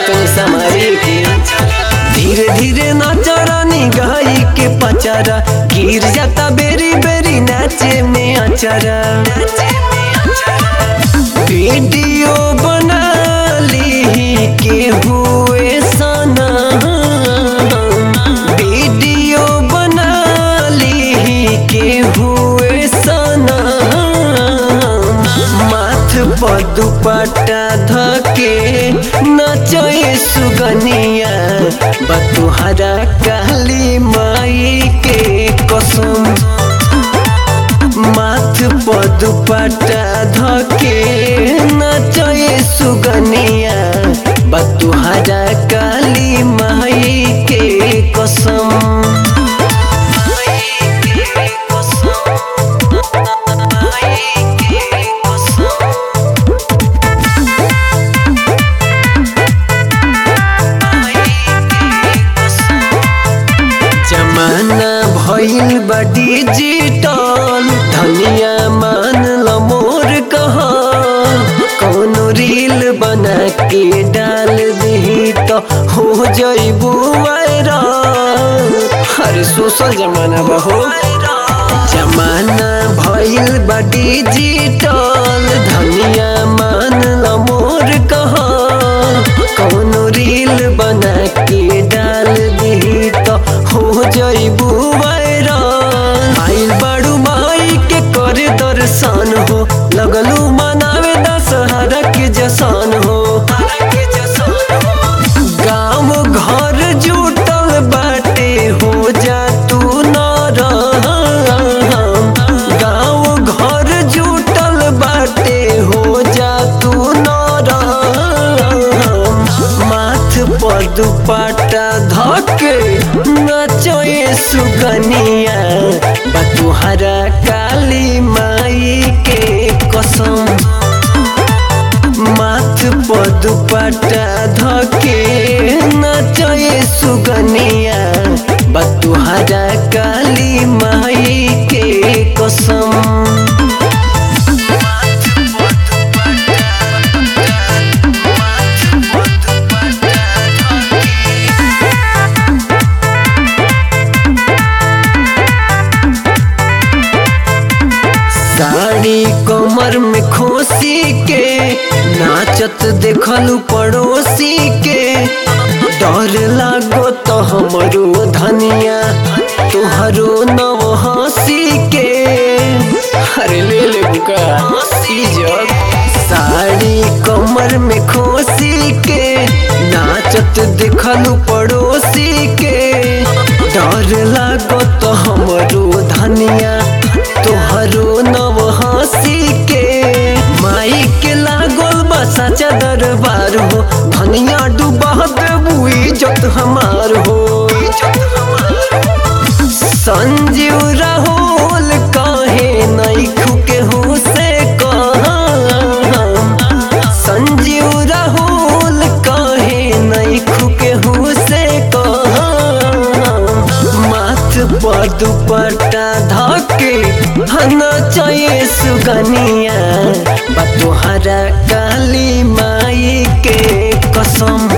तनी समारी के धीरे धीरे नाचरानी गाई के पचारा गिर जाता बेरी बेरी नाचे में अचारा वीडियो बना ली के हुए सना वीडियो बना ली के हुए सना माथ पर दुपट्टा धके नचए सुगनिया बतुहरा काली माई के कसम माथ पर दुपट्टा धके नचए सुगनिया बतुहरा काली माई के कसम जमाना भइल बा डिजिटल धनिया मान ल मोर कह कौनो रील बना के डाल दी तो हो जइबू वायरल अरे सोशल जमाना बा हो जमाना भइल बा डिजिटल धनिया मान ल मोर कह कौनो रील बना के डाल दी तो हो जइबू वायरल आइल बड़ू माई के करे दर्शन हो लगलू मनावे दशहरा के जसान हो गाँव घर जुटल बाटे हो जा तू न गाँव घर जुटल बाटे हो जा तू न माथ पर दुपट्टा धके नचए सुगनिया बतुहरा काली माई के कसम माथ पर दुपट्टा धके नचए सुगनिया बतुहरा काली माई के कसम साड़ी कमर में खोसी के नाचत देखलू पड़ोसी के डर लागो तो हमरो धनिया तोहरो नव हंसी के अरे ले ले बुका जग साड़ी कमर में खोसी के नाचत देखलू पड़ोसी के डर लागो तो हमरो धनिया तोहरो नव हंसी के माई के लागल बा सच्चा दरबार हो धनिया डूबा देबू इज्जत हमार हो संजीव राहुल काहे नहीं खुके हो से संजीव राहुल काहे नहीं खुके हो से माथ पर दुपट्टा धके हना चाहिए सुगनिया बतुहरा काली माई के कसम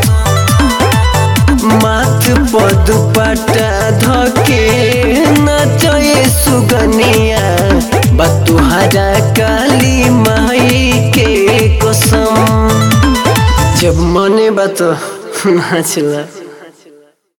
माथ पर दुपट्टा धके नचए सुगनिया बतुहरा काली माई के कसम जब मने बा तो नाचला